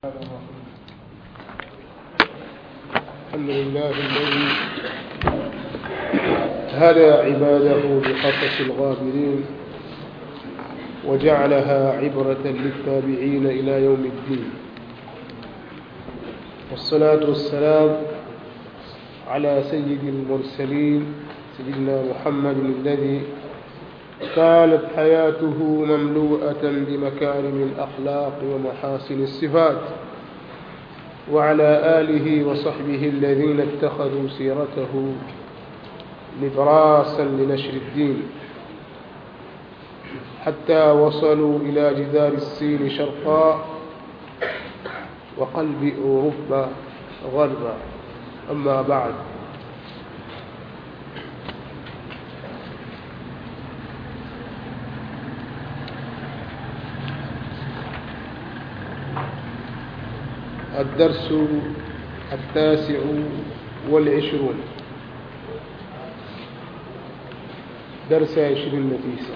الحمد لله الذي هدى عباده بقصص الغابرين وجعلها عبرة للتابعين إلى يوم الدين والصلاة والسلام على سيد المرسلين سيدنا محمد الذي كانت حياته مملوءة بمكارم الأخلاق ومحاسن الصفات وعلى آله وصحبه الذين اتخذوا سيرته نبراسا لنشر الدين حتى وصلوا إلى جدار السين شرقا وقلب أوروبا غربا أما بعد الدرس التاسع والعشرون درس عشرين نتيسة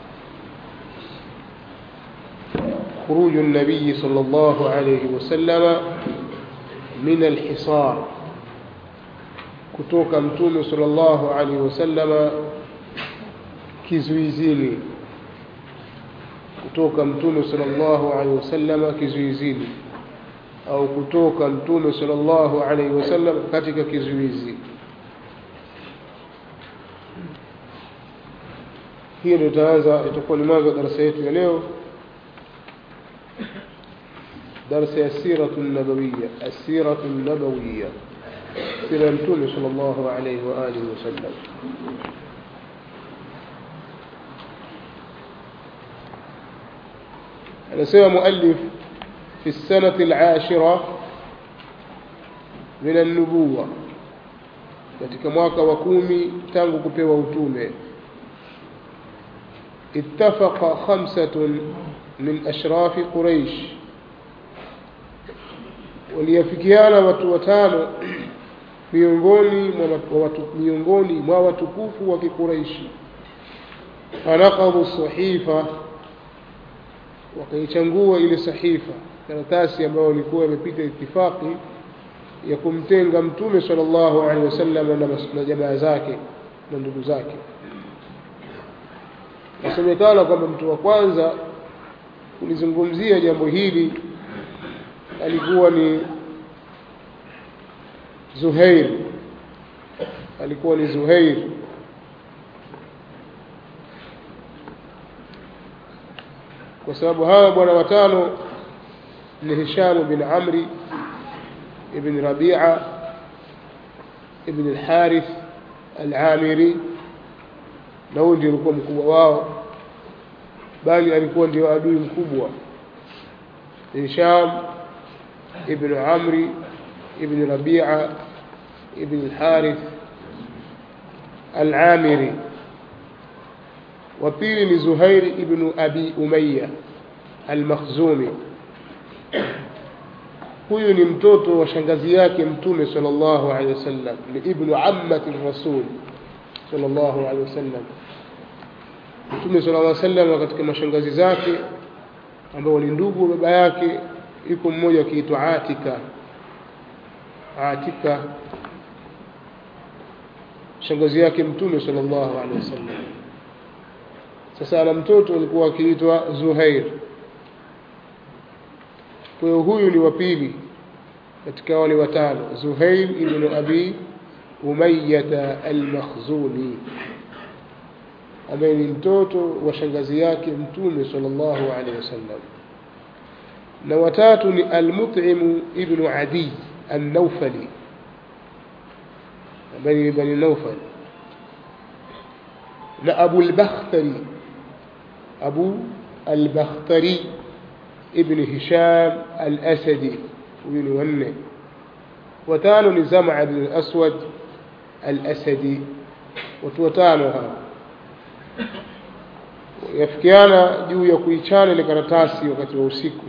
خروج النبي صلى الله عليه وسلم من الحصار kutoka mtume sallallahu alaihi wasallama kizuizini kutoka mtume sallallahu alaihi wasallama kizuizini au kutoka mtume sallallahu alaihi wasallam katika kizuizi hiyo ndio itaanza itakuwa ni mwanzo wa darasa yetu ya leo darasa ya siratu nabawiya asiratu nabawiya sira ya mtume sallallahu alaihi wa alihi wasallam anasema muallif في السنة العاشرة من النبوة katika mwaka wa kumi tangu kupewa utume ittafaqa khamsatun min ashrafi quraish waliafikiana watu watano miongoni mwa watu miongoni mwa watukufu wa kiquraishi fanaqadhu sahifa wakaichangua ile sahifa karatasi ambayo ilikuwa imepita itifaki ya kumtenga mtume sallallahu alaihi wasallam na jamaa zake na ndugu zake nasemekana kwamba mtu wa kwanza kulizungumzia jambo hili alikuwa ni Zuhair alikuwa ni Zuhair kwa sababu hawa bwana watano ni Hisham bin Amri ibn Rabi'a ibn al-Harith al-Amiri na huyu ndio alikuwa mkubwa wao bali alikuwa ndio adui mkubwa Hisham ibn Amri ibn Rabi'a ibn al-Harith al-Amiri wa pili ni Zuhair ibn Abi Umayya al-Makhzumi huyu ni mtoto wa shangazi yake mtume sallallahu alaihi wasallam ni ibnu ammati rasul sallallahu alaihi wasallam mtume sallallahu alaihi wasallam katika mashangazi zake ambao ni ndugu baba yake yuko mmoja akiitwa Atika Atika shangazi yake mtume sallallahu alaihi wasallam sasa ana mtoto alikuwa akiitwa Zuhair kwa hiyo huyu ni wa pili katika wale watano Zuhair ibn Abi Umayyah al-Makhzumi ambaye ni mtoto wa shangazi yake mtume sallallahu alaihi wasallam na watatu ni al-Mut'im ibn Adi an-Nawfali ambaye ni bani Nawfal na Abu al-Bakhtari Abu al-Bakhtari ابن هشام الأسدي وين ونه وتانو لزمع بن الأسود الأسدي وتوتانها yafikiana juu ya kuichana ile karatasi wakati wa usiku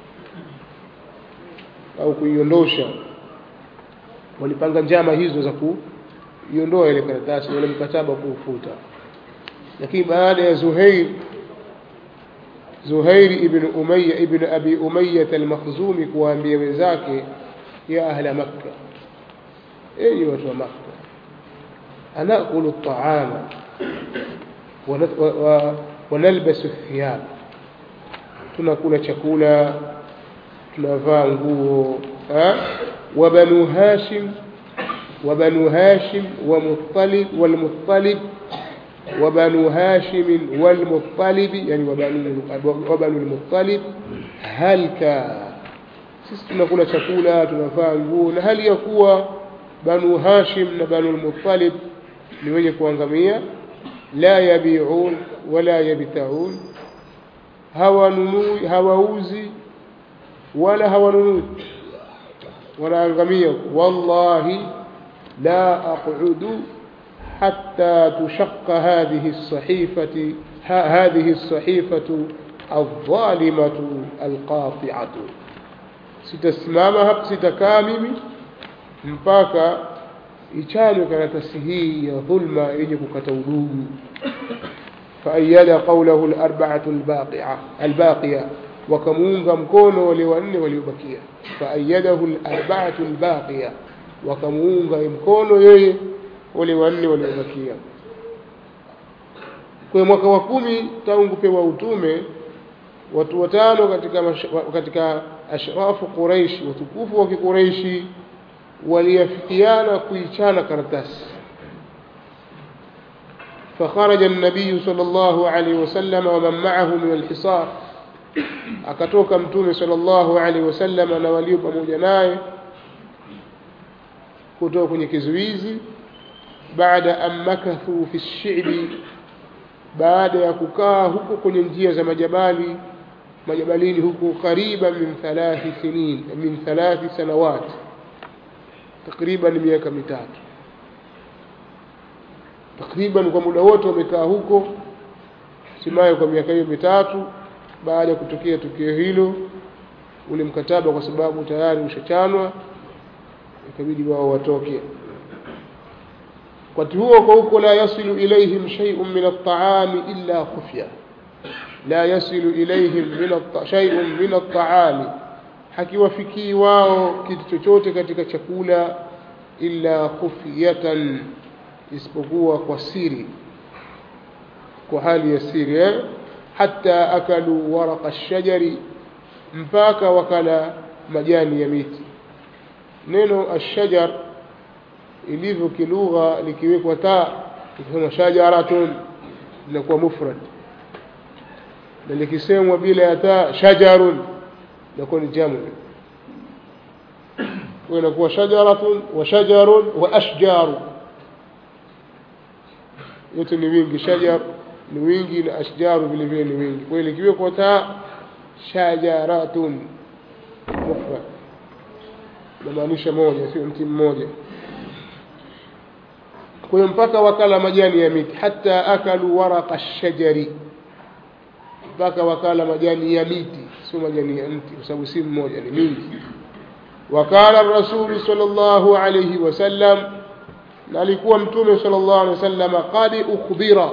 au kuiondosha walipanga njama hizo za kuiondoa ile karatasi wale mkataba kuufuta lakini baada ya Zuhair Zuhairi ibn Umayya ibn Abi Umayya al-Makhzumi kuwaambia wenzake ya ahla Makka enyi watu wa Makka anakulu at-ta'ama wa nalbasu thiyab tunakula chakula tunavaa nguo wa banu hashim wa banu hashim wa muttalib wal muttalib wa banu hashim wal muttalib yani wa banu wa banu al muttalib halka sisi tunakula chakula tunavaa nguo na hali ya kuwa banu hashim na banu al muttalib ni wenye kuangamia la yabiun wala yabtaun hawanunui hawauzi wala hawanunui wanaangamia wallahi la aqudu حتى تشق هذه الصحيفة هذه الصحيفة الظالمة القاطعة sitasimama sitakaa mimi mpaka ichanwe karatasi hii ya dhulma yenye kukata udugu فأيد قوله الأربعة الباقية الباقية وكمونغ مكونو ولوان وليبكية فأيده الأربعة الباقية وكمونغ مكونو يي ولوان وليبكية kwa mwaka wa kumi tangu kupewa utume watu watano katika katika ashrafu Quraish watukufu wa Quraishi waliafikiana kuichana karatasi فخرج النبي صلى الله عليه وسلم ومن معه من الحصار akatoka mtume sallallahu alaihi wasallam na walio pamoja naye kutoka kwenye kizuizi baada an makathu fi shi'bi baada ya kukaa huko kwenye njia za majabali majabalini huko kariba min thalathi sinin min thalathi sanawat takriban miaka mitatu takriban kwa muda wote wamekaa huko simaye kwa miaka hiyo mitatu baada ya kutokea tukio hilo ule mkataba kwa sababu tayari ushachanwa ikabidi wao watoke wakati huo kwa huko la yasilu ilaihim shay'un min at-ta'ami illa khufya la yasilu ilaihim min shay'un min at-ta'ami hakiwafikii wao kitu chochote katika chakula illa khufyatan isipokuwa kwa siri kwa hali ya siri eh? hata akalu waraqa ash-shajari mpaka wakala majani ya miti neno ash-shajar ilivyo kilugha likiwekwa taa ikisema shajaratun linakuwa mufrad na likisemwa bila ya taa shajarun inakuwa ni jamu kwa inakuwa shajaratun wa shajarun wa ashjaru yote ni wingi shajar ni wingi na ashjaru vile vile ni wingi kwa hiyo likiwekwa taa shajaratun mufrad inamaanisha moja sio mti mmoja kwa hiyo mpaka wakala majani ya miti hata akalu waraqa shajari mpaka wakala majani ya miti sio majani ya mti kwa sababu si mmoja ni mingi wakala rasuli sallallahu alayhi wasallam na alikuwa mtume sallallahu alayhi wasallam qad ukhbira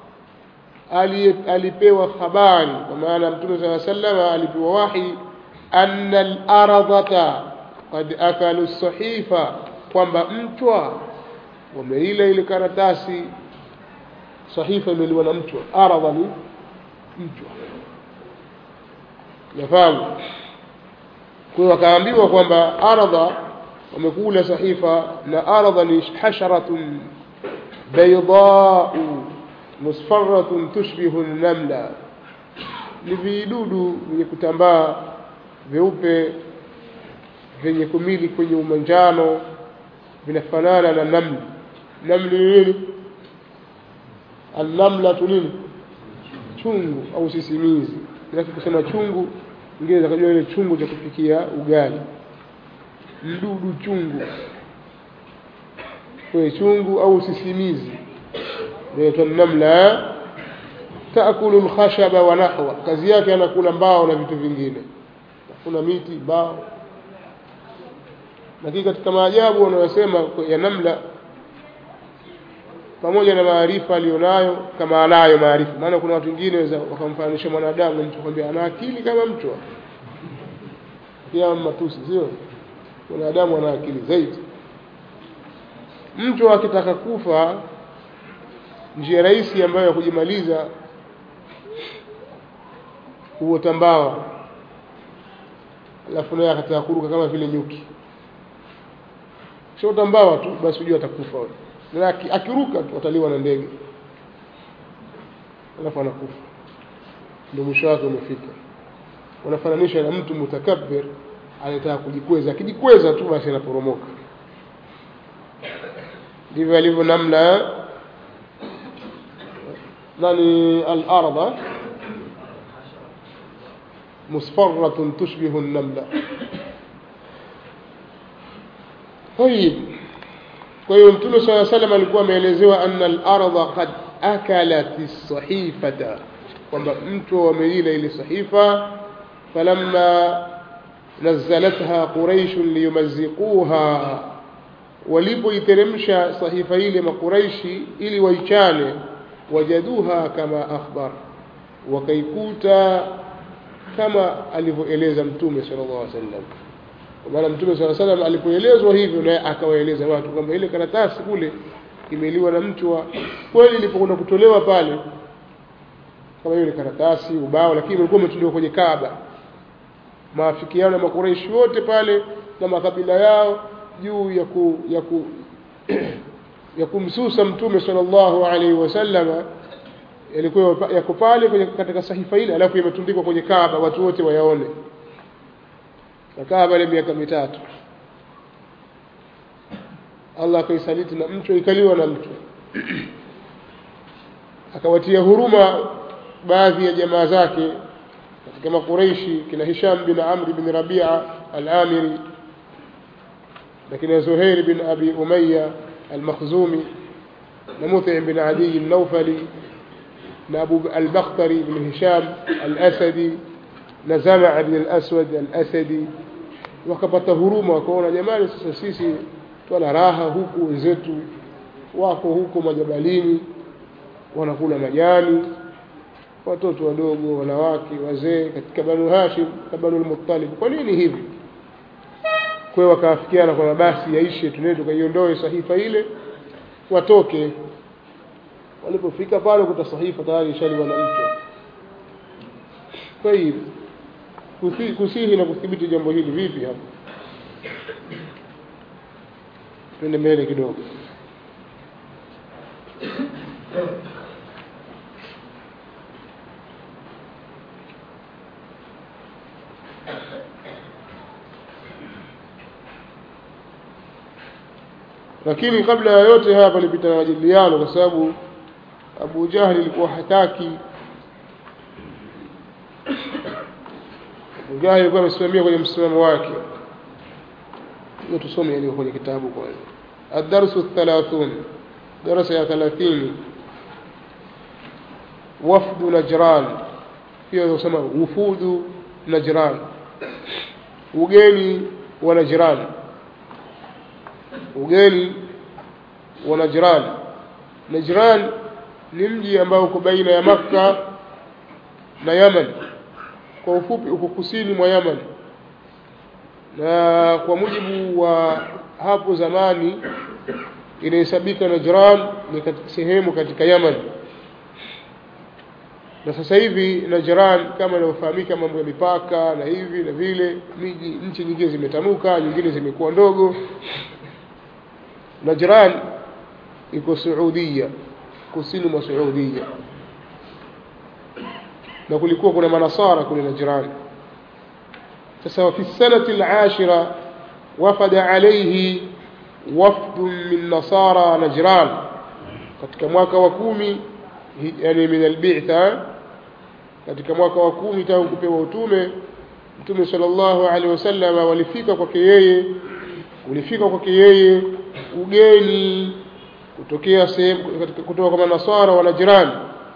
alipewa habari kwa maana mtume sallallahu alayhi wasallam alipewa wahi anna al-ardhata qad akalu as-sahifa kwamba mchwa wameila ile karatasi sahifa imeliwa na mchwa aradha ni mchwa nafahamu kwa hiyo wakaambiwa kwamba aradha wamekula sahifa na aradha ni hasharatun baydau musfarratun tushbihu namla ni vidudu vyenye kutambaa vyeupe vyenye kumili kwenye umanjano vinafanana na namli namli ni nini annamlatu nini chungu au sisimizi lakini kusema chungu ingine zakajua ile chungu cha kupikia ugali mdudu chungu kwa chungu au sisimizi inaitwa namla taakulu alkhashaba wa nahwa kazi yake anakula mbao na vitu vingine kuna miti mbao lakini katika maajabu wanayosema ya namla pamoja na maarifa aliyonayo kama anayo maarifa maana kuna watu wengine waweza wakamfananisha mwanadamu mtu kwambia ana akili kama mtu pia matusi sio mwanadamu ana akili zaidi mtu akitaka kufa njia rahisi ambayo ya kujimaliza huota mbawa alafu naye akataka kuruka kama vile nyuki shota mbawa tu basi hujua atakufa na akiruka tu ataliwa na ndege alafu anakufa ndio mwisho wake umefika unafananisha na mtu mutakabbir anataka kujikweza akijikweza tu basi anaporomoka ndivyo alivyo namna nani al-ardha musfarratun tushbihu an-namla طيب kwa hiyo mtume saa salam alikuwa ameelezewa anna al-ardha qad akalat as-sahifata kwamba mtu ameila ile sahifa falamma nazalatha quraish liyumazziquha walipoiteremsha sahifa ile makuraishi ili waichane wajaduha kama akhbar wakaikuta kama alivyoeleza mtume sallallahu alaihi wasallam kwa maana mtume sallallahu alaihi wasallam alipoelezwa hivyo naye akawaeleza watu kwamba ile karatasi kule imeliwa na mchwa kweli ilipokwenda kutolewa pale kama hiyo ni karatasi ubao lakini ilikuwa imetolewa kwenye Kaaba maafikiano ya makuraishi wote pale na makabila yao juu ya ku, ya ku, ya kumsusa mtume sallallahu alaihi wasallama yalikuwa yako pale kwenye katika sahifa ile alafu imetundikwa kwenye Kaaba watu wote wayaone na Kaaba ile miaka mitatu Allah akaisaliti na mchwa ikaliwa na mchwa akawatia huruma baadhi ya jamaa zake katika makureishi kina Hisham bin Amr bin Rabia al-Amiri na kina Zuhair bin Abi Umayya al-Makhzumi na Mut'im bin Adi al-Nawfali na Abu al-Bakhtari bin Hisham al-Asadi na Zama' bin al-Aswad al-Asadi wakapata huruma wakaona jamani sasa sisi twala raha huku wenzetu wako huko majabalini wanakula majani watoto wadogo wanawake wazee katika banu hashim na banu al-muttalib kwa nini hivi kwa wakaafikiana kwamba basi yaishe tunaweza tukaiondoe sahifa ile watoke walipofika pale kuta sahifa tayari ishaliwa na mchwa kwa hiyo kusihi na kuthibiti jambo hili vipi hapa twende mbele kidogo lakini kabla ya yote haya palipita na majadiliano kwa sababu Abu Jahli alikuwa hataki Abu Jahli alikuwa amesimamia kwenye msimamo wake hiyo tusome yaliyo kwenye kitabu kwanza الدرس الثلاثون درس يا ثلاثين وفد نجران hiyo yosema wufudu najran ugeni wa najran ugeni wa najran najran ni mji ambao uko baina ya makka na yaman kwa ufupi uko kusini mwa yaman na kwa mujibu wa hapo zamani inahesabika Najran ni katika sehemu katika Yaman na sasa hivi Najran kama inavyofahamika mambo ya mipaka na hivi na vile miji nchi nyingine zimetanuka nyingine zimekuwa ndogo Najran iko Saudia kusini mwa Saudia na kulikuwa kuna manasara kule Najran sasa fi sanati al-ashira وفد عليه وفد من نصارى نجران katika mwaka wa kumi yani min albitha katika mwaka wa kumi tangu kupewa utume mtume sallallahu alaihi wasallam walifika kwake yeye ulifika kwake yeye ugeni kutokea sehemu kutoka kwa manasara wa Najran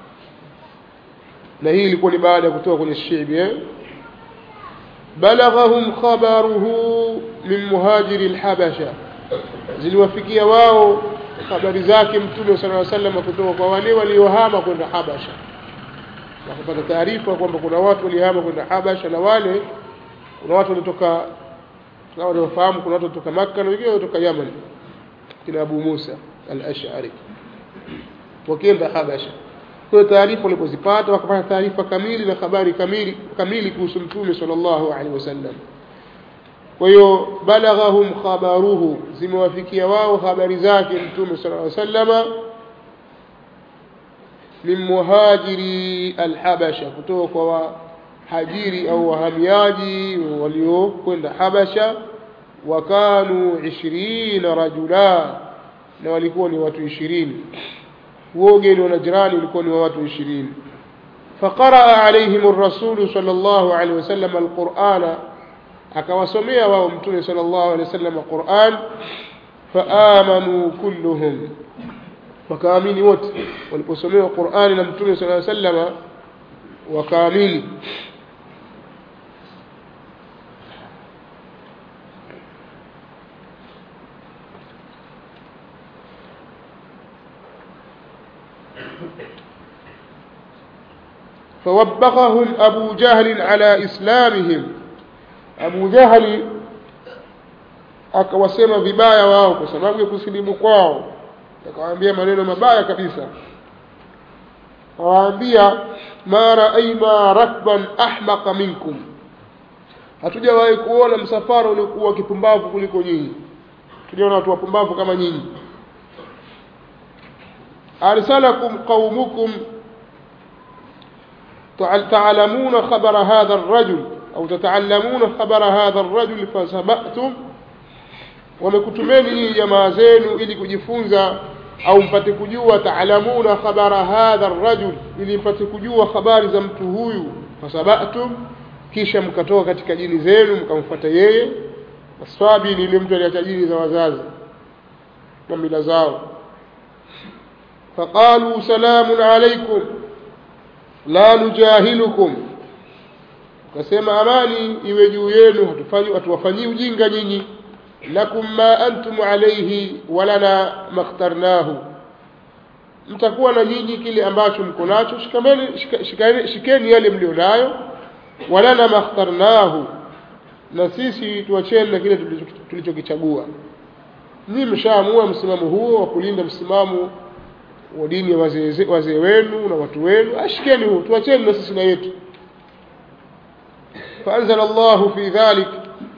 na hii ilikuwa ni baada ya kutoka kwenye shibi eh balaghahum khabaruhu min muhajiri alhabasha ziliwafikia wao habari zake mtume sala sallam kutoka kwa wale waliohama kwenda Habasha wakapata taarifa kwamba kuna watu walihama kwenda Habasha na wale kuna watu walitoka kama wanafahamu kuna watu kutoka Makka na wengine kutoka Yaman kina Abu Musa al-Ash'ari wakienda Habasha kwa taarifa walipozipata wakapata taarifa kamili na habari kamili kamili kuhusu mtume sallallahu alaihi wasallam kwa hiyo balaghahum khabaruhu zimewafikia wao habari zake mtume sallallahu alaihi wasallama min muhajiri alhabasha kutoka kwa wahajiri au wahamiaji waliokwenda habasha wakanu 20 rajula na walikuwa ni watu 20 wogeni wa najrani ulikuwa ni wa watu 20 فقرأ عليهم الرسول صلى الله عليه وسلم القرآن akawasomea wao mtume sallallahu alaihi wasallam Qur'an faamanu kulluhum wakaamini wote waliposomewa Qur'ani na mtume sallallahu alaihi wasallam wakaamini فوبخهم أبو جهل على إسلامهم Abu Jahali akawasema vibaya wao kwa sababu ya kusilimu kwao akawaambia maneno mabaya kabisa awaambia ma raaina rakban ahmaqa minkum hatujawahi kuona msafara uliokuwa kipumbavu kuliko nyinyi tuliona watu wapumbavu kama nyinyi arsalakum qaumukum تعلمون خبر هذا الرجل أو تتعلمون خبر هذا الرجل فسبأتم wamekutumeni nyinyi jamaa zenu ili kujifunza au mpate kujua taalamuna khabara hadha rajul ili mpate kujua habari za mtu huyu fasabatum kisha mkatoka katika jini zenu mkamfuata yeye aswabi ni yule mtu aliacha jini za wazazi na mila zao faqalu salamun alaikum la nujahilukum kasema amani iwe juu yenu hatufanyi hatuwafanyii ujinga nyinyi lakum ma antum alayhi walana makhtarnahu mtakuwa na nyinyi kile ambacho mko nacho shikameni shika, shikani, shikeni yale mlio nayo walana makhtarnahu na sisi tuacheni na kile tulichokichagua nyinyi mshaamua msimamo huo wa kulinda msimamo wa dini ya wazee wazee wenu na watu wenu ashikeni huo tuacheni na sisi na yetu فأنزل الله في ذلك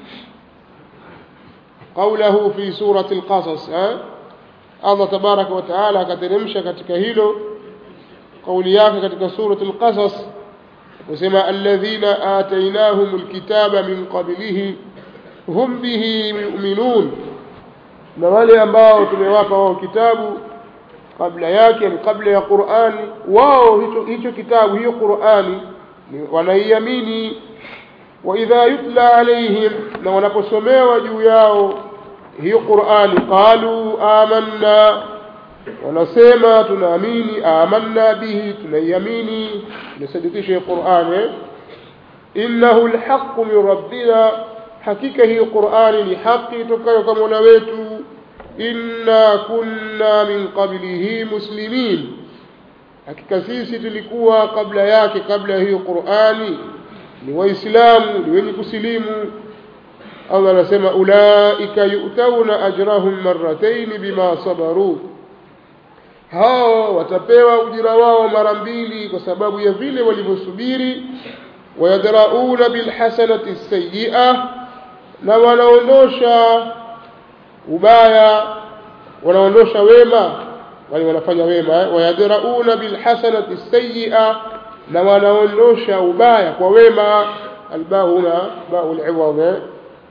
قوله في سورة القصص الله تبارك وتعالى كترمش katika hilo قولي yake katika سورة القصص وسمى الذين آتيناهم الكتاب من قبله هم به يؤمنون na wale ambao tumewapa wao kitabu kabla yake ni kabla ya Qur'ani wao hicho hicho kitabu hiyo Qur'ani wanaiamini وإذا يتلى عليهم لو نقسموا جوياو هي قرآن قالوا آمنا ونسيما تناميني آمنا به تنيميني نصدق شيء قرآن إنه الحق من ربنا حقيقة هي قرآن لحق تكيك منويت إنا كنا من قبله مسلمين hakika sisi tulikuwa kabla yake kabla hiyo Qur'ani ni waislamu ni wenye kusilimu Allah anasema ulaika yu'tauna ajrahum marratayn bima sabaru hao watapewa ujira wao mara mbili kwa sababu ya vile walivyosubiri wayadrauna bilhasanati sayyi'a na wanaondosha ubaya wanaondosha wema wale wanafanya wema wayadrauna bilhasanati sayyi'a na wanaondosha ubaya kwa wema albao huna bao al-iwadh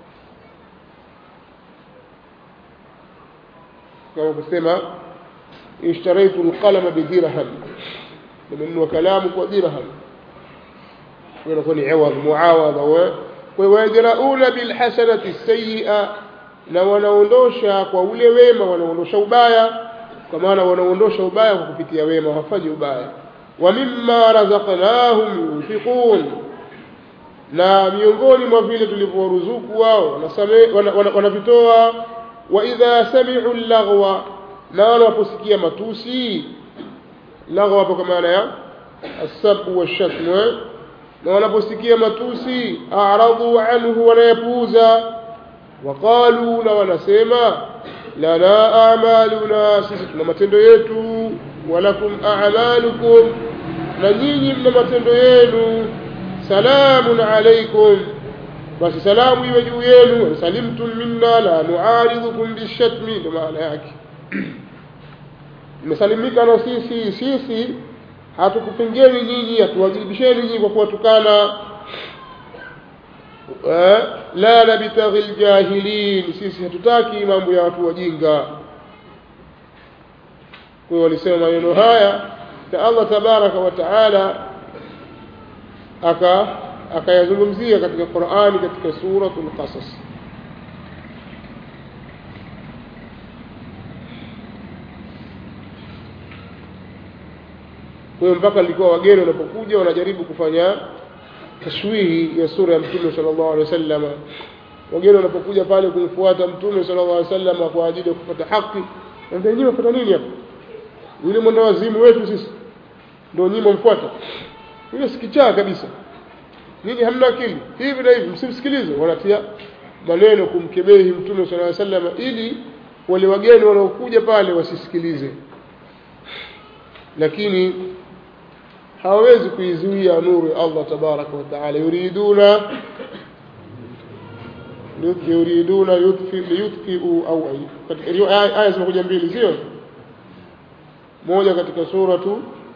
kama kusema ishtaraitu al-qalama bi dirham nimenunua kalamu kwa dirham inakuwa ni iwadh muawadha wa kwa yadrauna bil hasanati sayyi'a na wanaondosha kwa ule wema wanaondosha ubaya kwa maana wanaondosha ubaya kwa kupitia wema hawafanyi ubaya wa mimma razaqnahum yunfiqun na miongoni mwa vile tulivyoruzuku wao wanavitoa wa idha sami'u laghwa na wanaposikia matusi lagha hapo kwa maana ya asabu washatmu eh? na wanaposikia matusi aradhu anhu wanayapuuza waqalu na wanasema lana amaluna sisi tuna matendo yetu walakum a'malukum na nyinyi mna matendo yenu salamun alaikum basi salamu iwe juu yenu salimtum minna la nuaridhukum bishatmi ndo maana yake mmesalimika na sisi sisi hatukupingeni nyinyi hatuwajibisheni nyinyi kwa kuwatukana eh, la nabtaghi ljahilin sisi hatutaki mambo ya watu wajinga kwa hiyo walisema maneno haya na allah tabaraka wa taala aka akayazungumzia katika qurani katika suratu lqasas kwa hiyo mpaka likuwa wageni wanapokuja wanajaribu kufanya tashwihi ya sura ya mtume sallallahu alaihi wasallam wageni wanapokuja pale kumfuata mtume sallallahu alaihi wasallam kwa ajili ya kupata haki ndio nyinyi mfuata nini hapa yule mwenda wazimu wetu sisi ndio nyinyi mfuata yule sikichaa kabisa nyinyi hamna akili hivi na hivi msimsikilize wanatia maneno kumkebehi mtume sallallahu alaihi wasallam ili wale wageni wanaokuja pale wasisikilize lakini hawawezi kuizuia nuru ya Allah tabaraka wa taala yuriduna yuriduna liyutfiu au aya zimekuja mbili sio moja katika suratu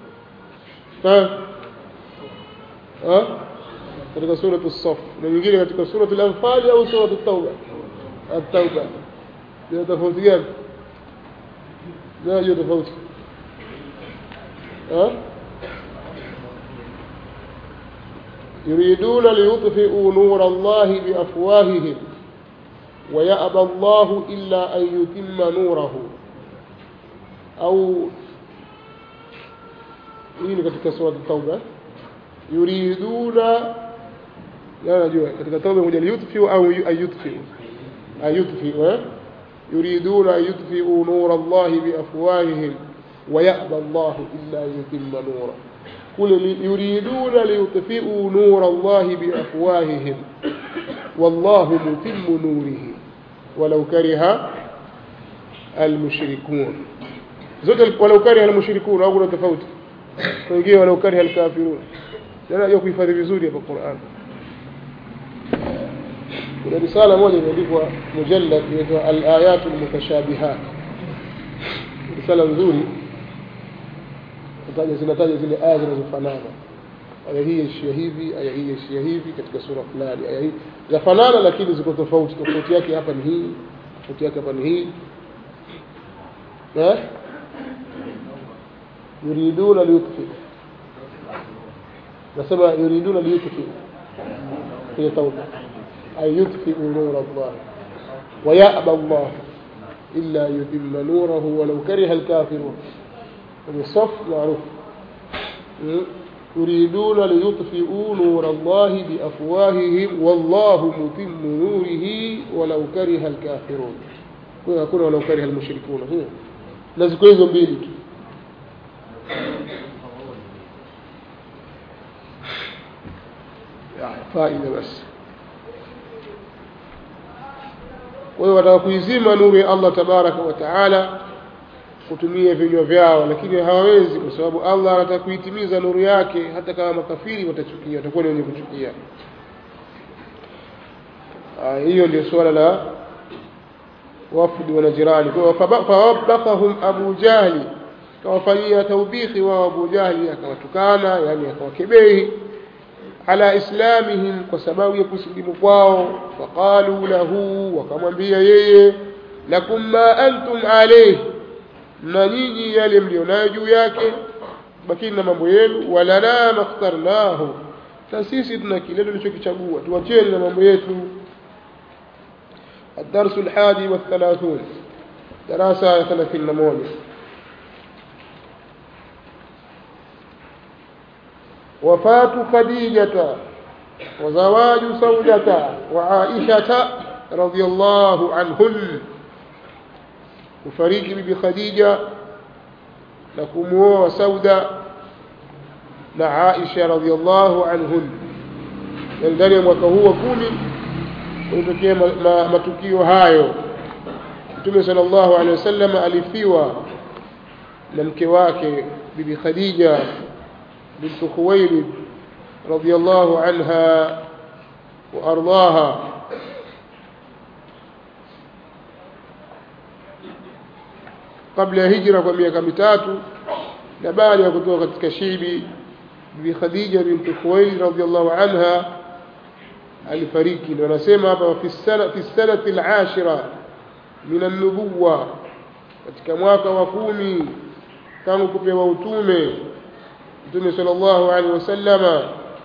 katika suratu saf na nyingine katika suratu al-anfal au suratu tauba at-tauba ndio tofauti gani ndio tofauti يريدون ليطفئوا نور الله بأفواههم ويأبى الله إلا أن يتم نوره أو hii katika sura tauba yuriduna la najua katika tauba moja liyutfiu au ayutfiu ayutfiu eh yuriduna ayutfiu nura Allah biafwahihim ويأبى الله إلا يتم نوره قل يريدون ليطفئوا نور الله بأفواههم والله متم نوره ولو كره المشركون زوج ولو كره المشركون au kuna tofauti wengine ولو كره الكافرون tena hiyo kuhifadhi vizuri hapa Qur'an kuna risala moja imeandikwa mujallad inaitwa al-ayat al-mutashabihat risala nzuri kutaja zinataja zile aya zinazofanana aya hii yaishia hivi aya hii yaishia hivi katika sura fulani aya hii zafanana lakini ziko tofauti tofauti yake hapa ni hii tofauti yake hapa ni hii eh yuriduna liyutfi nasema yuriduna liyutfi kwenye tauba ay yutfiu nura Allah ويأبى الله إلا يتم نوره ولو كره الكافرون الصف معروف يريدون ليطفئوا نور الله بأفواههم والله متم نوره ولو كره الكافرون يكون ولو كره المشركون لازم hizo mbili tu faida basi kwa hiyo wataka kuizima nuru ya Allah tabaraka wa taala kutumia vinywa vyao lakini hawawezi kwa sababu Allah anataka kuitimiza nuru yake hata kama makafiri watachukia watakuwa ni wenye kuchukia hiyo ndio suala la wafdi wa jirani kwa fawabakahum Abu Jahli kawafanyia taubikhi wao Abu Jahli akawatukana yani akawakebehi ala islamihim kwa sababu ya kusilimu kwao faqalu lahu wakamwambia yeye lakum ma antum alayhi na nyinyi yale mlionayo juu yake bakini na mambo yenu walana makhtarnahu na sisi tuna kile tulichokichagua tuacheni na mambo yetu الدرس الحادي والثلاثون دراسة ثلاثين نموني وفاة خديجة وزواج سودة وعائشة رضي الله عنهن kufariki bibi Khadija na kumuoa Sauda na Aisha radhiallahu anhun ndani ya mwaka huu wa kumi kulitokea ma, ma, matukio hayo Mtume sallallahu alaihi wasallam alifiwa na mke wake bibi Khadija bint Khuwailid radhiallahu anha wa ardaha kabla ya hijra kwa miaka mitatu na baada ya kutoka katika shibi bibi Khadija bint Khuwailid radhiallahu anha alifariki ndio anasema hapa fi sana fi sanati al-ashira min an-nubuwa katika mwaka wa kumi tangu kupewa utume mtume sallallahu alaihi wasallama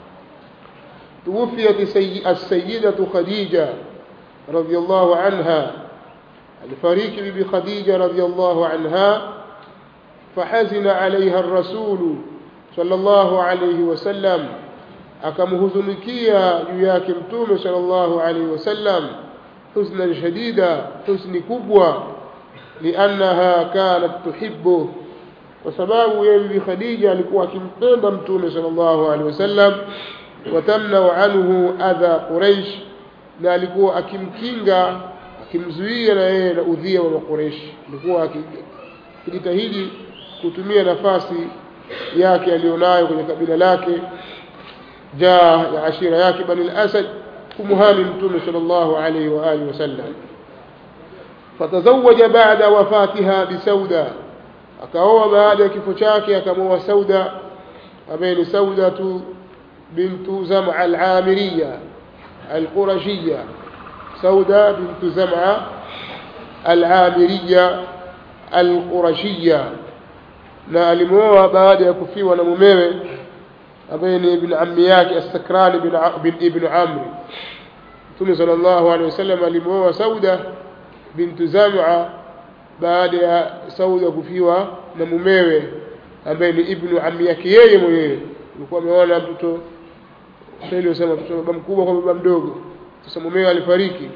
توفيت السيدة خديجة رضي الله عنها الفريق ببي خديجة رضي الله عنها فحزن عليها الرسول صلى الله عليه وسلم akamhuzunikia juu yake mtume sallallahu alaihi wasallam huznan shadida huzni kubwa liannaha kanat tuhibbu kwa sababu yeye bibi khadija alikuwa akimpenda mtume sallallahu alaihi wasallam watamnau anhu adha quraish na alikuwa akimkinga akimzuia na yeye na udhia wa maqureish alikuwa akijitahidi kutumia nafasi yake aliyonayo kwenye kabila lake jaa ya ashira yake bani al-asad kumuhami mtume sallallahu alayhi wa alihi wasallam fatazawaja baada wafatiha bisauda akaoa baada ya kifo chake akamoa sauda ambaye ni saudatu bintu zam'a al-amiriya al-qurashiyya sauda bintu zam'a al-amiriya al-qurashiyya na alimuoa baada ya kufiwa na mumewe ambaye ni ibn ammi yake As-Sakran bin ibn Amr Mtume sallallahu alaihi wasallam alimuoa Sauda bintu Zam'a baada ya Sauda kufiwa na mumewe ambaye ni ibn ammi yake yeye mwenyewe alikuwa ameona mtoto sasa usema mtoto baba mkubwa kwa baba mdogo sasa mumewe alifariki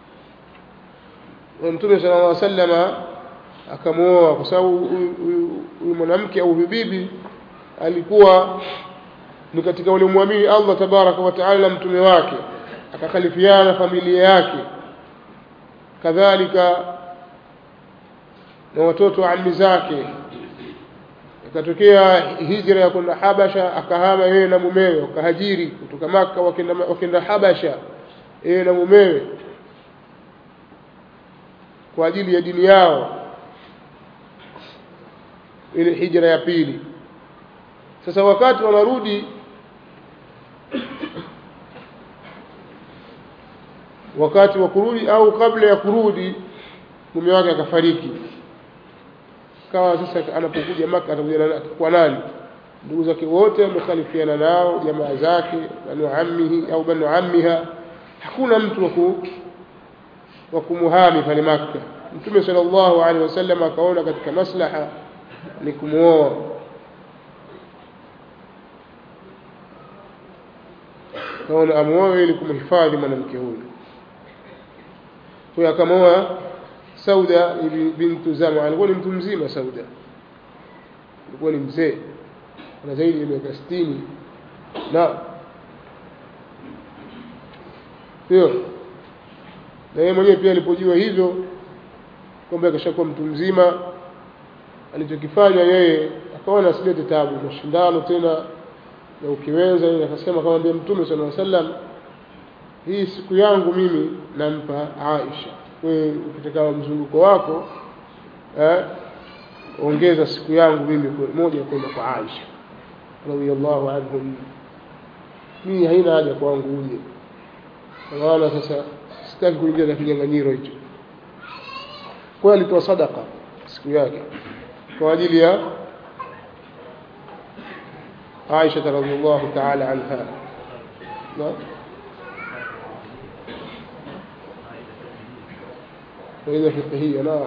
Mtume sallallahu alaihi wasallam akamuoa kwa sababu huyu mwanamke au huyu bibi alikuwa ni katika waliomwamini Allah tabaraka wa taala mtume wake akakhalifiana na familia yake kadhalika na watoto wa ammi zake ikatokea hijra ya kwenda Habasha akahama yeye na mumewe wakahajiri kutoka Maka wakenda, wakenda Habasha yeye na mumewe kwa ajili ya dini yao ile hijra ya pili sasa wakati wanarudi wakati wa kurudi au kabla ya kurudi mume wake akafariki kawa sasa anapokuja maka atakuja kwa nani ndugu zake wote wamekhalifiana nao jamaa zake banu ammihi au banu ammiha hakuna mtu waku wa kumuhami pale Makka Mtume sallallahu alaihi wasallam akaona katika maslaha ni kumuoa kaona amuoe ili kumhifadhi mwanamke huyu kwa akamwoa Sauda bintu Zama alikuwa ni mtu mzima Sauda alikuwa ni mzee ana zaidi ya miaka 60 na sio na yeye mwenyewe pia alipojua hivyo kwamba akashakuwa mtu mzima alichokifanya yeye akaona asilete tabu mashindano tena na ukiweza yeye akasema kama ndiye mtume sallallahu alaihi wasallam hii siku yangu mimi nampa Aisha wewe ukitaka mzunguko wako eh ongeza siku yangu mimi moja kwenda kwa Aisha radhiallahu anhum mimi haina haja kwangu uje kwa maana sasa sitaki kuingia katika kinyang'anyiro hicho kwa hiyo alitoa sadaka siku yake kwa ajili ya Aisha radhiallahu ta'ala anha na faida fiqhiyya na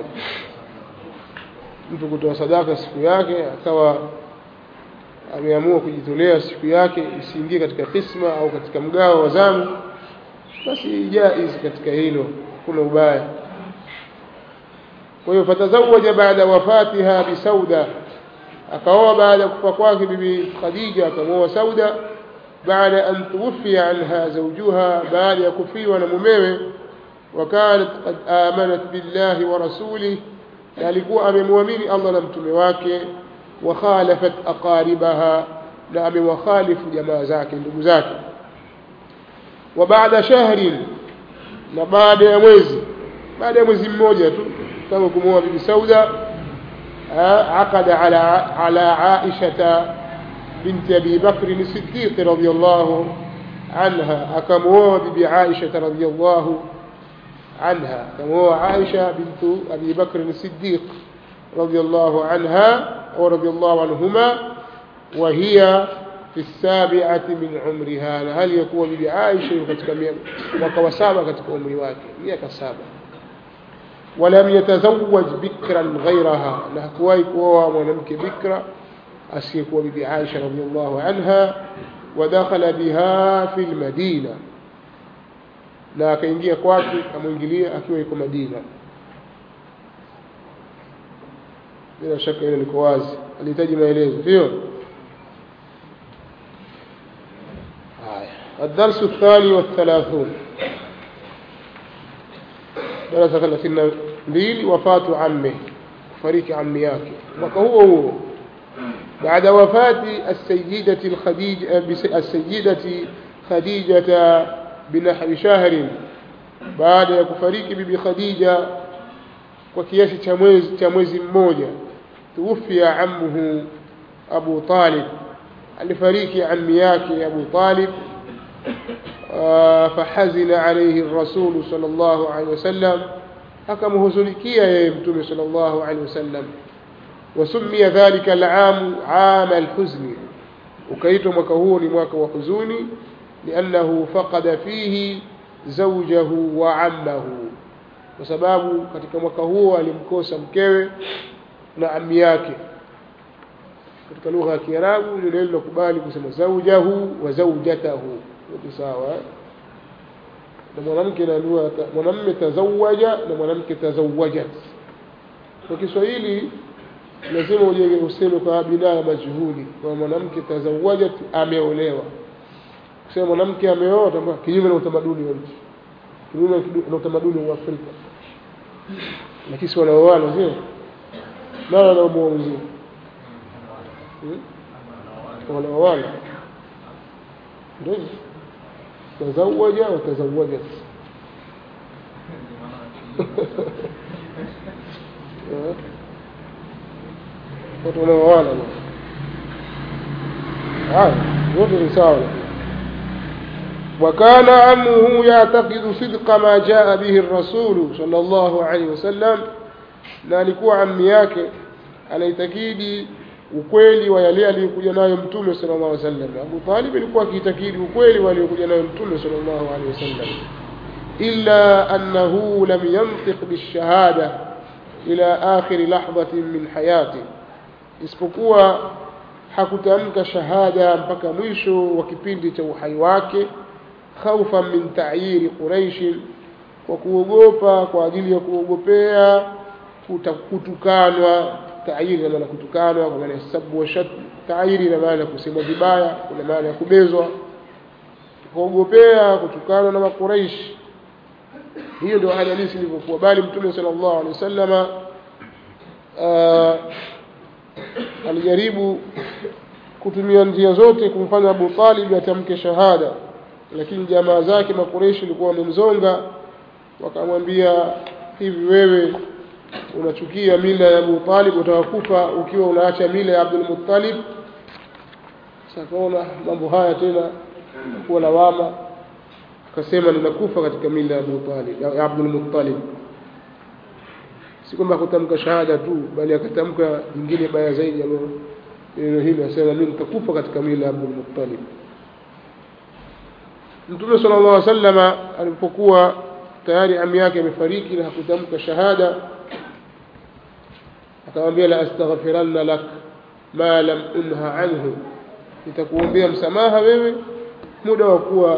mtu kutoa sadaka siku yake akawa ameamua kujitolea siku yake isiingie katika kisma au katika mgao wa zamu basi jaiz katika hilo kuna ubaya kwa hiyo fatazawaja baada wafatiha bisauda akaoa baada ya kufa kwake bibi khadija akamwoa sauda baada an tuwfiya anha zawjuha baada ya kufiwa na mumewe وكانت قد آمنت بالله ورسوله na alikuwa amemwamini Allah na mtume wake wakhalafat aqaribaha na amewakhalifu jamaa zake ndugu zake wa baada shahrin na baada ya mwezi baada ya mwezi mmoja tu tangu kumwoa bibi Sauda عقد على على عائشة بنت أبي بكر الصديق رضي الله عنها أكموا ببي عائشة رضي الله عنها كما عائشة بنت أبي بكر الصديق رضي الله عنها ورضي الله عنهما وهي في السابعة من عمرها هل يكون بعائشة katika mwaka wa saba katika umri wake miaka saba ولم يتزوج بكرا غيرها na hakuwahi kuoa mwanamke bikra asiyekuwa bibi Aisha radhiallahu anha ودخل بها في المدينة na akaingia kwake amwingilia akiwa yuko Madina bila shaka hilo liko wazi alihitaji maelezo sio haya الدرس الثاني والثلاثون درس ثلاثين mbili wafatu amme kufariki ammi yake mwaka huo huo بعد وفاة السيدة الخديجة السيدة خديجة بنحو شهر بعد ya kufariki bibi Khadija kwa kiasi cha mwezi cha mwezi mmoja tuwafia ammuhu Abu Talib alifariki ammi yake Abu Talib فحزن عليه الرسول صلى الله عليه وسلم akamhuzunikia yeye mtume صلى الله عليه وسلم وسمي ذلك العام عام الحزن ukaitwa mwaka huo ni mwaka wa huzuni لأنه فقد فيه زوجه وعمه kwa sababu katika mwaka huo alimkosa mkewe na ammi yake katika lugha ya Kiarabu ni neno kubali kusema zaujahu wa zaujatahu ni sawa na mwanamke na mwanamume tazawaja na mwanamke tazawajat kwa Kiswahili lazima uje useme kwa binaya majhuli kwa mwanamke tazawajat ameolewa kusema mwanamke ameoa tambua kinyume na utamaduni wa nchi kinyume na utamaduni wa Afrika lakini si wanaoana sio nani anaomoa mzee wanaoana ndio tazawaja wa tazawajat watu wanaoana haya wote ni sawa وكان عمه يعتقد صدق ما جاء به الرسول صلى الله عليه وسلم na alikuwa ammi yake anaitakidi ukweli wa yale aliyokuja nayo mtume sallallahu alaihi wasallam Abu Talib alikuwa akiitakidi ukweli wa aliyokuja nayo mtume sallallahu alaihi wasallam illa annahu lam yantiq bishahada ila akhir lahdatin min hayati isipokuwa hakutamka shahada mpaka mwisho wa kipindi cha uhai wake khaufa min ta'yiri quraish kwa kuogopa kwa ajili ya kuogopea kutukanwa ta'yiri na maana kutukanwa kwa maana sabu wa shat ta'yiri na maana kusema vibaya kuna maana ya kubezwa kuogopea kutukanwa na makuraish hiyo ndio hali halisi ilivyokuwa bali mtume sallallahu alaihi wasallama alijaribu kutumia njia zote kumfanya Abu Talib atamke shahada lakini jamaa zake makureishi walikuwa wamemzonga wakamwambia hivi wewe unachukia mila ya Abu Talib utakufa ukiwa unaacha mila ya Abdul Muttalib sakaona mambo haya tena kuwa lawama akasema ninakufa katika mila ya Abu Talib ya Abdul Muttalib si kwamba kutamka shahada tu bali akatamka nyingine baya zaidi ambayo neno hili asema mimi nitakufa katika mila ya Abdul Muttalib Mtume sallallahu alaihi wasallam alipokuwa tayari ami yake amefariki na hakutamka shahada akamwambia la astaghfiranna lak ma lam unha anhu nitakuombea msamaha wewe muda wa kuwa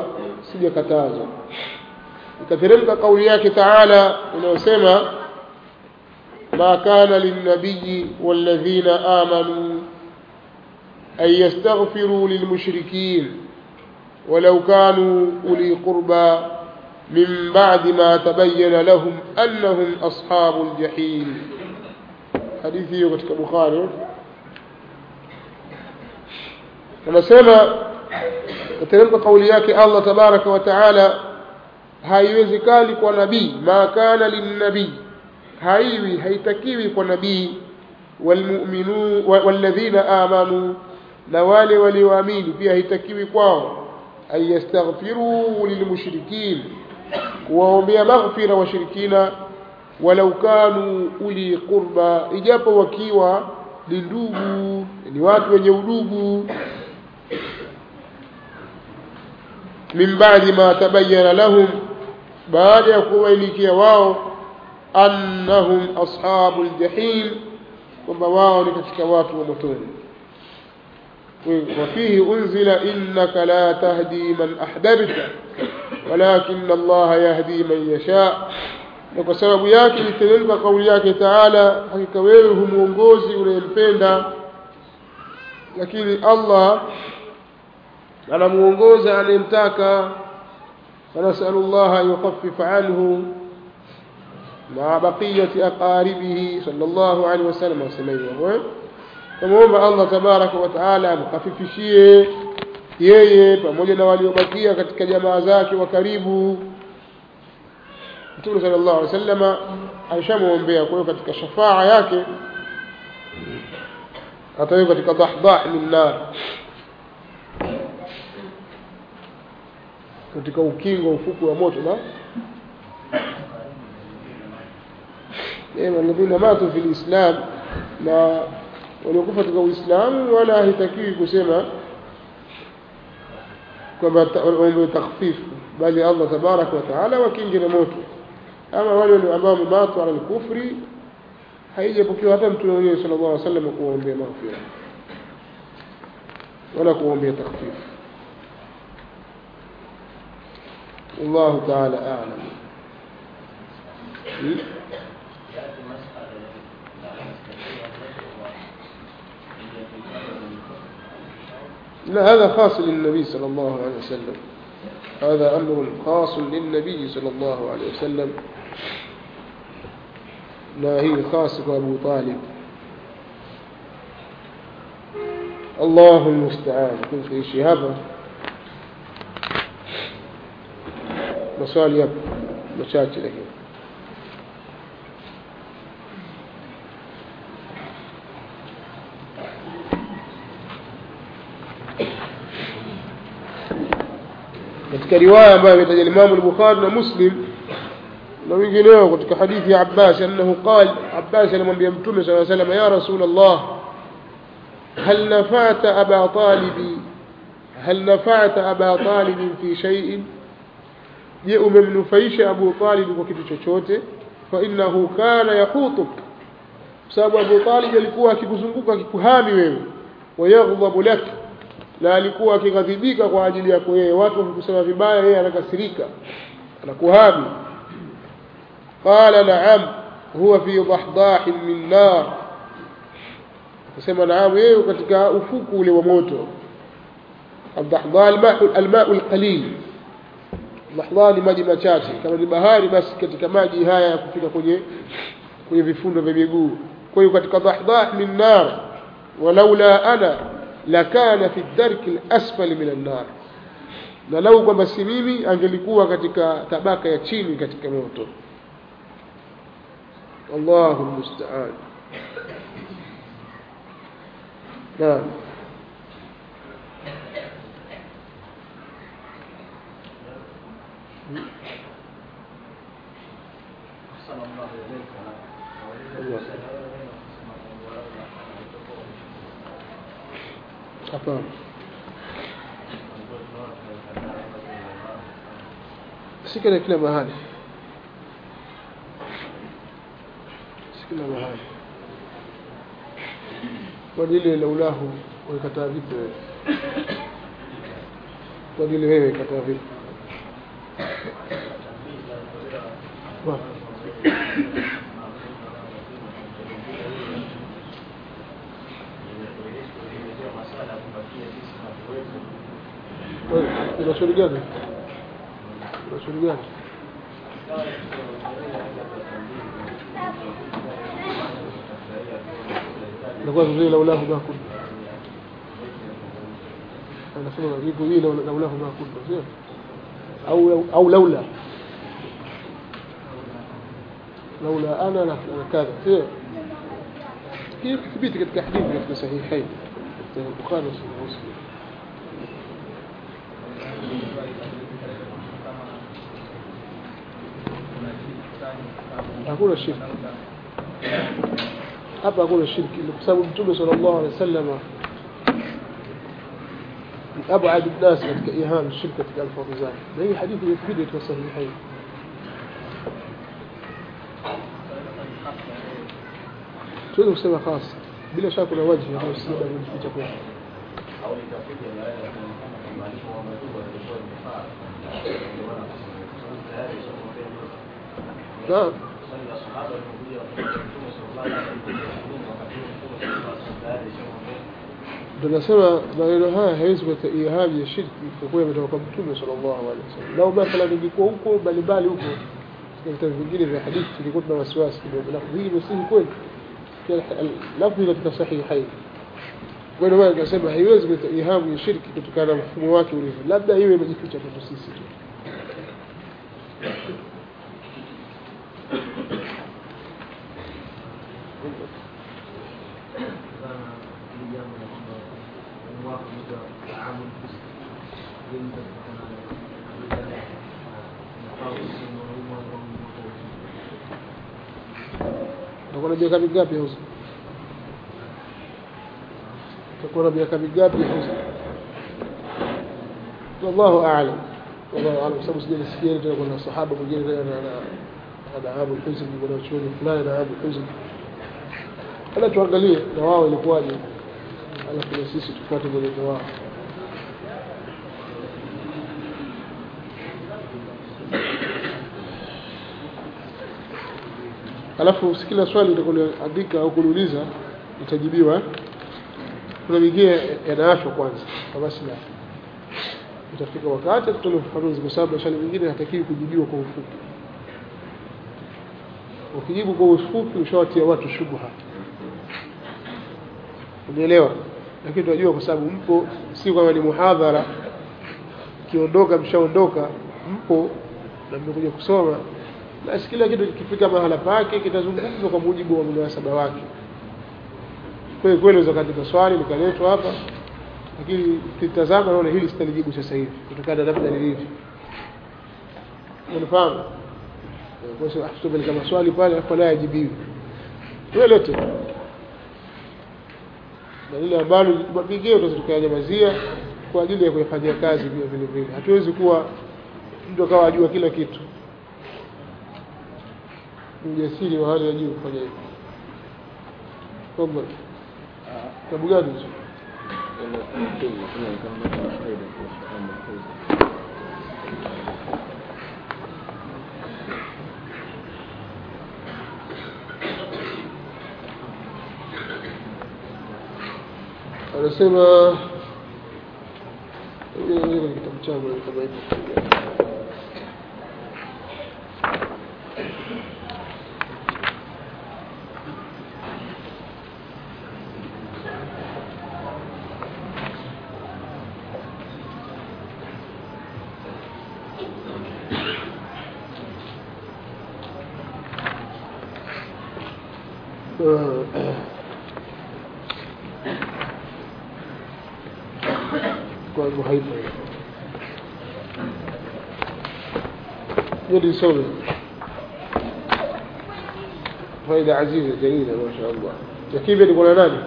sijakatazwa ikateremka kauli yake taala inayosema ما كان للنبي والذين آمنوا أن يستغفروا للمشركين ولو كانوا أولي قربى من بعد ما تبين لهم أنهم أصحاب الجحيم حديثي katika Bukhari anasema kateremka kauli yake Allah tabaraka wa taala haiwezekani kwa nabii ma kana linnabii haiwi haitakiwi kwa nabii walmu'minun walladhina amanu na wale walioamini pia haitakiwi kwao an yastaghfiru lilmushrikin kuwaombea maghfira washirikina walau kanu uli qurba ijapo wakiwa ni ndugu ni watu wenye udugu min ba'di ma tabayyana lahum baada ya kuwailikia wao annahum ashabul jahim kwamba wao ni katika watu wa motoni وفيه أنزل إنك لا تهدي من أحببت ولكن الله يهدي من يشاء na kwa sababu yake iteremka kauli yake taala hakika wewe humuongozi unayempenda lakini allah anamuongoza anayemtaka fanasalu llaha an yukhafifa anhu maa baqiyati aqaribihi sal llahu alehi wasallam wasema hivyo tamwomba allah tabaraka wa taala amkhafifishie yeye pamoja na waliobakia katika jamaa zake wa karibu mtume sala llahu alih wasallama alishamwombea kwa hiyo katika shafaa yake atawiwa katika dahdah min nar katika ukingo ufuku wa moto na alladhina matu fi lislam na waliokufa katika uislamu wala haitakiwi kusema kwamba waombe takhfifu bali allah tabaraka wa taala wakingi na moto ama wale ambao wamematu ala lkufri haijapokewa hata mtume mwenyewe sala llahu alih wasallam kuwaombea maghfira wala kuwaombea takhfifu والله تعالى أعلم لا هذا خاص للنبي صلى الله عليه وسلم هذا أمر خاص للنبي صلى الله عليه وسلم لا هي خاصة أبو طالب الله المستعان كنت في شهابه maswali yapo machache lakini katika riwaya ambayo ametaja Imam al-Bukhari na Muslim na wengineo katika hadithi ya Abbas annahu qala Abbas alimwambia Mtume صلى الله عليه وسلم ya Rasul Allah هل نفعت أبا طالب هل نفعت أبا طالب في شيء je umemnufaisha Abu Talib kwa kitu chochote fa innahu kana yahutuk sababu Abu Talib alikuwa akikuzunguka akikuhami wewe wayaghdhabu lak na alikuwa akighadhibika kwa ajili yako yeye watu wakikusema vibaya yeye anakasirika anakuhami qala na'am huwa fi dahdahin min nar akasema naam yeye katika ufuku ule wa moto الضحضاء الماء الماء القليل lahdha ni maji machache kama ni bahari basi katika maji haya ya kufika kwenye kwenye vifundo vya miguu kwa hiyo katika dahdah min nar walaula ana lakana fi darki alasfali min annar na lau kwamba si mimi angelikuwa katika tabaka ya chini katika moto Allahu musta'an naam hapana si kila kila mahali si kila mahali kwa lile laulahu waikataa vipi wewe kwa lile wewe ikataa vipi una swali gani una swali gani nakuwa vizuri laulahu ma kunna anasema viko hii laulahu ma kunna sio au au laula laula ana la kadha sio كيف ثبت katika hadithi katika sahihain katika Bukhari na Muslim hakuna shirki hapa hakuna shirki kwa sababu mtume sallallahu alaihi wasallam أبعد الناس katika إيهام الشرك katika alfadhi zake na hii hadithi imethibiti katika sahihain tuweze kusema khasa bila shaka kuna wajibu ambao si labda kujificha kwa naam tunasema maneno haya hawezi kuleta ihaji ya shirki kwa kuwa yametoka kwa mtume sallallahu alaihi wasallam lau mathalan ingekuwa huko mbalimbali huko katika vitabu vingine vya hadithi tulikuwa tuna wasiwasi kidogo lafdhi hii msihi kweli lafdhi katika sahihain kwa hiyo maana nasema haiwezi kuleta ihamu ya shirki kutokana na mfumo wake ulivyo labda iwe imejificha kwetu sisi tu utakuwa na miaka mingapi hausa utakuwa na miaka mingapi hausa wallahu a'lam wallahu a'lam sababu sijalisikia tena kuna sahaba mwingine tena ana ana abu huzn kuna chuoni fulani na abu huzn ala tuangalie na wao ilikuwaje alafu na sisi tufuate mwelekeo wao alafu si kila swali utakuandika au kuuliza itajibiwa kuna mingine yanaashwa kwanza kwa basi la utafika wakati tutoe ufafanuzi kwa sababu maswali mengine hatakiwi kujibiwa kwa ufupi ukijibu kwa ufupi ushawatia watu shubha unielewa lakini tunajua kwa sababu mpo si kwamba ni muhadhara kiondoka mshaondoka mpo na mmekuja kusoma basi kila kitu kikifika mahala pake kitazungumzwa kwa mujibu wa munasaba wake kweli kweli unaweza katika swali likaletwa hapa lakini kitazama naona hili sitalijibu sasa hivi kutokana na namna lilivyo unafahamu kwa sababu tutapeleka maswali pale alafu naye ajibiwi wewe lete na lile ambalo mapigio tunaweza tukayanyamazia kwa ajili ya kuyafanyia kazi pia vile vile hatuwezi kuwa mtu akawa ajua kila kitu ujasiri wa hali ya juu kufanya hivyo kwamba kitabu gani hicho anasema kitabu changu kama hivyo kwa muhaifa يلي يسوي فائدة عزيزة جميلة ما شاء الله كيف يقول ناني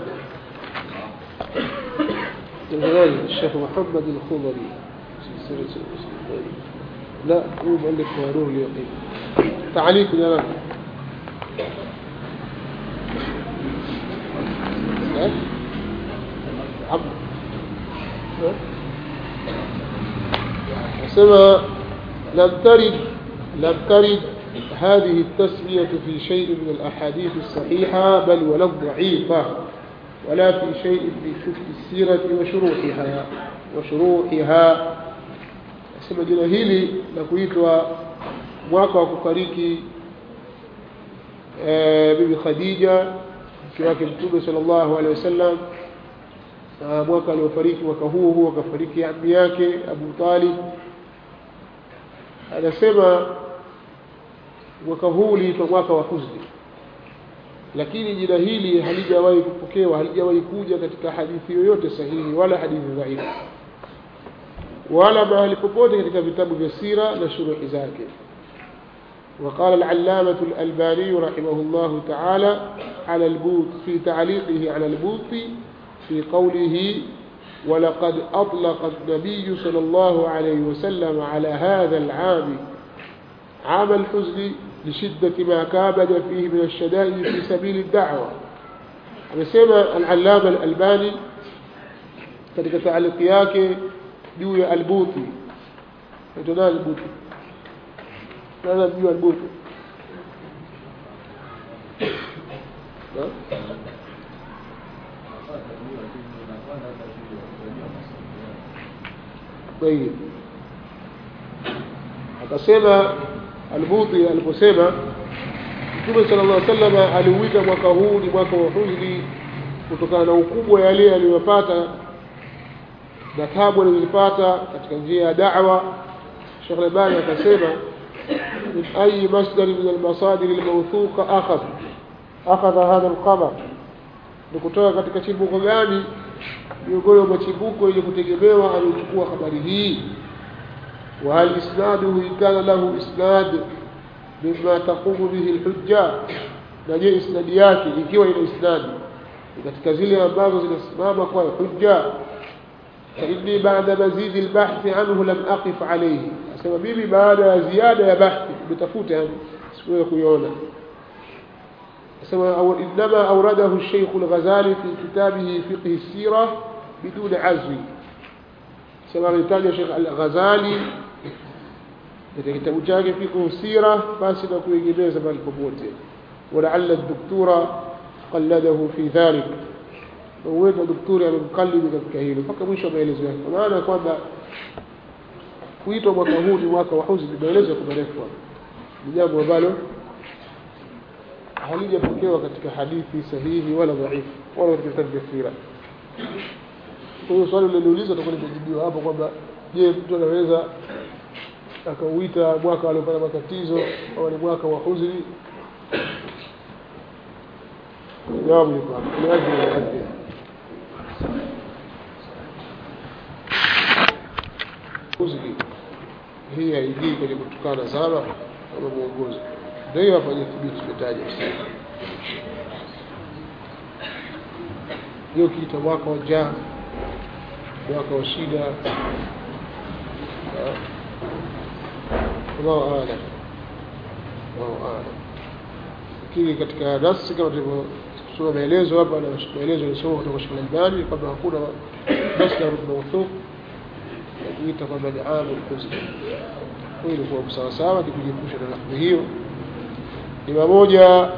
يقول الشيخ محمد الخضري سلسلة لا هو مؤلف نور اليقين تعليق يا ناني عبد سما لم ترد لم ترد هذه التسمية في شيء من الأحاديث الصحيحة بل ولا الضعيفة ولا في شيء من كتب السيرة وشروحها وشروحها sema jina hili la kuitwa mwaka wa kufariki e, bibi Khadija mke wake mtume sallallahu alaihi wasallam na mwaka aliofariki mwaka huo huo akafariki ammi yake Abu Talib anasema mwaka huu uliitwa mwaka wa huzni lakini jina hili halijawahi kupokewa halijawahi kuja katika hadithi yoyote sahihi wala hadithi dhaifu wala mahali popote katika vitabu vya sira na shuruhi zake وقال العلامة الألباني رحمه الله تعالى على البوط في تعليقه على البوط في قوله ولقد أطلق النبي صلى الله عليه وسلم على هذا العام عام الحزن لشدة ما كابد فيه من الشدائد في سبيل الدعوة amesema al-allama al-albani katika taaliki yake juu ya al-buti ndio al-buti nani juu al-buti طيب akasema al-buti aliposema Mtume sallallahu alaihi wasallam aliuita mwaka huu ni mwaka wa huzni kutokana na ukubwa yale aliyopata na tabu alizopata katika njia ya da'wa Sheikh Albani akasema min ayi masdar min al-masadir al-mawthuqa akhadha akhadha hadha al-khabar ni kutoka katika chimbuko gani miongoni mwa chimbuko yenye kutegemewa aliyochukua habari hii وهل إسناده إن كان له إسناد مما تقوم به الحجة نجي إسناد yake ikiwa ina isnadi katika zile ambazo zinasimama kwa hujja فإني بعد مزيد البحث عنه لم أقف عليه أسمى ميمي بعد زيادة يا بحث بتفوت يعني سوى كيونا أسمى أو إنما أورده الشيخ الغزالي في كتابه فقه السيرة بدون عزو سمى ريتاج الشيخ الغزالي katika kitabu chake fiqh sira basi na kuegemeza mahali popote walaalla doktora qalladahu fi dhalik huenda doktori amemkallidi katika hilo mpaka mwisho wa maelezo yake kwa maana kwamba kuitwa mwaka huu ni mwaka wa huzni maelezo yako marefu ni jambo ambalo halijapokewa katika hadithi sahihi wala dhaifu wala katika vitabu vya sira kwa hiyo swali lililoulizwa tutakuwa limejibiwa hapo kwamba je mtu anaweza akauita mwaka aliopata matatizo au ni mwaka wa huzni jawabu liko hapo ni ajili ya hadhi huzni hii haingii kwenye kutukana sana kama mwongozo ndio hiyo hapa thibiti tumetaja hiyo kiita mwaka wa jaa mwaka wa shida Allahu a'lam. Allahu a'lam. Lakini katika nafsi kama tulivyosoma maelezo hapa na maelezo yalisoma kutoka Sheikh Al-Albani kwamba hakuna masdar mawthuq ya kuita kwamba ni amul huzn. Kwa hiyo kwa sawa sawa ni kujiepusha na lafzi hiyo. Ni pamoja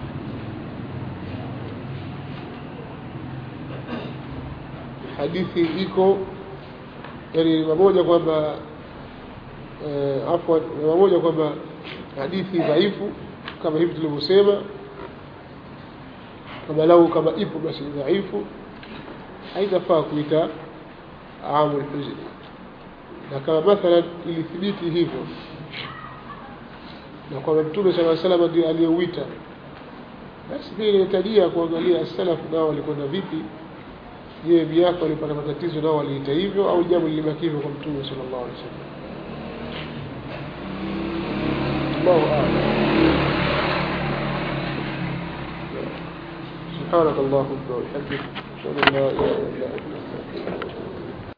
hadithi iko yani ni pamoja kwamba uh, afwan ni pamoja kwamba hadithi dhaifu kama hivi tulivyosema kama lau kama ipo basi dhaifu haitafaa kuita amul huzni na kama mathalan ilithibiti hivyo na kwamba mtume sala salam ndio aliyeuita basi pia inahitajia kuangalia salafu nao walikwenda vipi je miaka walipata matatizo nao waliita hivyo au jambo lilibaki hivyo kwa mtume sallallahu alaihi wasallam الله أعلم سبحانك اللهم وبحمدك أشهد أن لا إله إلا أنت أستغفرك